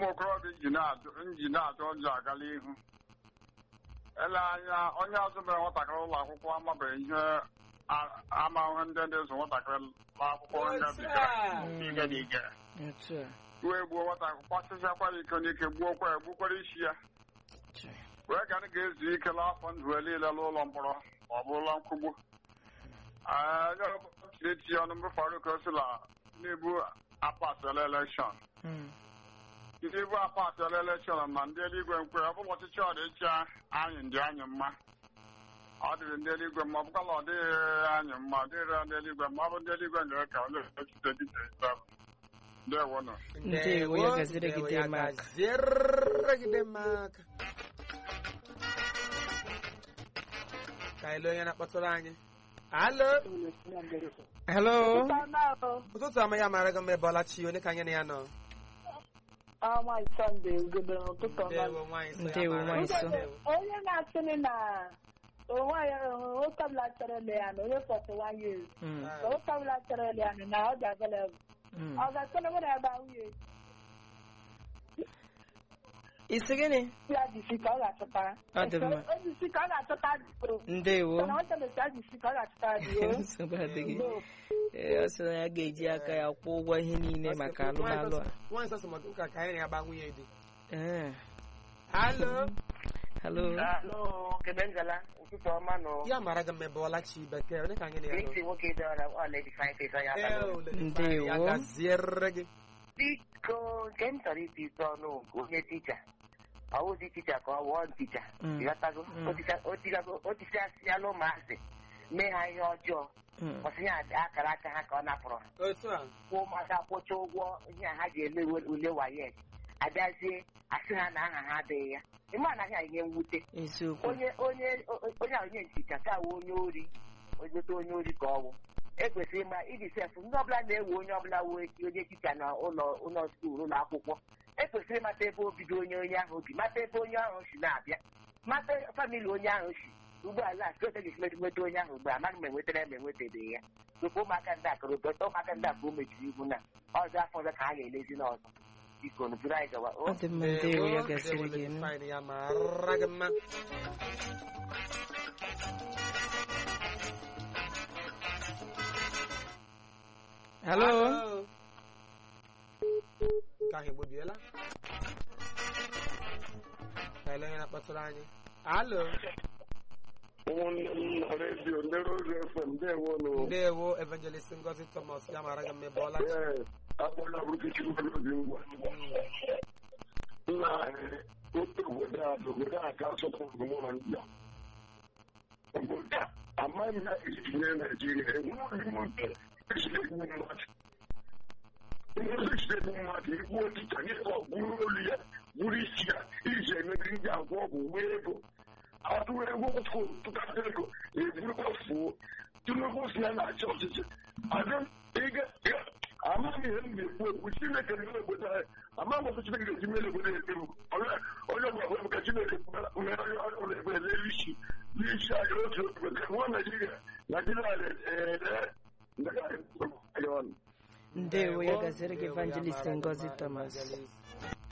ụmụ okorobịa ji na-ajụ nji na-ajụ ọjọọ agala ihu ele anya onye azụbeghị nwatakịrị ụlọ akwụkwọ amabeghị ihe a- ama ihe ndị ndị so nwatakịrị ụlọ akwụkwọ onye Otu bịara a. ige na ige otu a wee gbuo nwata akwụkwọ asịsịakwa ya ike n'ike gbuokwa ya gbukwara isi ya otu a. wee ka anyị ga-ezu ike n'afọ ndụ ya niile n'ụlọ mkpọrọ ma ọ bụ ụlọ nkwụgbu onye ọbụla tiri etinye ọnụ mgbe Faruk Osila n'ibu apasịla elekshọn Mm. ndị ibu apasịla elekshọn na ndị eluigwe nkwe ọ bụla ọchịchị ọdịiche anyị ndị anyị mma ọ dịrị ndị eluigwe mma ọ bụkwala ọ dịghị anyị mma ọ dịrị ndị eluigwe mma ọ bụ ndị eluigwe nyere ka onye echite dịka islam ndewonụ Ndewo, ya gaziri gị ndewo, dị ya mma aka. gaziri gị dị mma aka. ka ele onye na-akpọtụrụ anyị alo hello ụtụtụ ama ya mara gị mma ebe ọlachi onye ka anyị na ya nọ ọnwa sọnde ugodo ụtụtụ ọma ndewo nwaanyị so ya Ndewo, mara nwaanyị gị so. ndewo. onye na-asịrị na onwe ya nwoke ọbụla chọrọ ile ya na onye 41 years Mm. na nwoke ọbụla chọrọ ile ya na ọ dị available Mm. ọ ga-achọrọ nwere ebe nwunye isi gịnị ya jisi ka ọ ga-achọta Ọ dị mma. o jisi ka ọ ga-achọta dịko ndewo na nwata mecha jisi ka ọ ga-achọta dịo nsogbu adịghị Ee, ọ sị na ya ga-eji aka ya kwụọ ụgwọ ihe niile maka alụmalụ a nwaanyị sọsọ maka ụka ka anyị na ya gba nwunye di Ee, alo hello Alụ kebe ngala ụtụtụ ọma nụ ya mara gị mma ebe ọlachi bekee onye ka anyị na ya nọ isi nwoke dọrọ ọla dị fine face ya Ee, abalị ole dị Ndewo. ya gaziere gị biko nke m chọrọ iti ite ọnụ bụ onye ticha ọwụzi ticha ka ọ wụọ ticha Mm. ịghọtago Mm. otichasịala ụmụazị mee ha ihe ọjọọ Mm. ọsị ya dị akara aka ha ka ọ napụrụ ha otu a kwụọ ụmụaka kwụcha ụgwọ ihe a ha ji eme ule- ule wayek abịazie asị ha na aha ha adịghị ya ịma anaghị anyị ihe mwute eziokwu onye onye o- onye a onye nchicha ka wụ onye ori ogote onye ori ka ọ wụ ekwesịrị ịma iji sef ndị ọbụla na-ewe onye ọbụla wee onye ticha na ụlọ ụlọ skuul ụlọ akwụkwọ ekwesịrị ịmata ebe obido onye onye ahụ bi mata ebe onye ahụ si na-abịa mata famili onye ahụ si ụgbọala a ka ga-esi nweta onye ahụ ugbu a amaghị m enwetara ya ma enwetabeghị ya tupu ụmụaka ndị akara ụbọchị ụmụaka ndị a ka o mechiri ibu na ọzọ afọ ọzọ ka ha ga-elezi n'ọzọ biko nụbụrụ anyị gawa ọ dị mma ndewo ya gasịrị ndewo, gị ole dị nụ. fine, ya mara gị mma hello nke ahụ egbobiela ka ele onye na-akpọtụrụ anyị alo ụmụnne m na redio ndị Rose FM ndewonụ ndewo evangelist ngozi thomas ya mara gị mma ebe ọlachi ee akpọla bụrụkichi obi ngwa nna otu obodo a bụ obodo a ka asọpụrụ mụ na ndị a obodo a amaghị m na ejitinye naijiria enweghị m nke ejidegbu mmadụ ndị ejidegbu mmadụ igbu otita nye ka ọ bụrụ olu ya bụrụ isi ya iji emebiri ndị agwọ ọgwụ wee ego atụrụ ego otu tụkata ego eburukwa fuo tinubu si ya na-achị ọchịchị adị ịga amaghị ihe m ga-ekwu ekwu chineke mere obodo anyị amaghị ọtụ chineke ga-eji mere obodo ekpebu onye ọbụla bụ ka chineke mere onye ọbụla ekpere n'elu isi n'isi anyị otu obodo nwa naijiria naijiria ere ndị ga-anyị ọnụ ndewo ya gasịrị gị evangelist ngozi thomas Evangelist.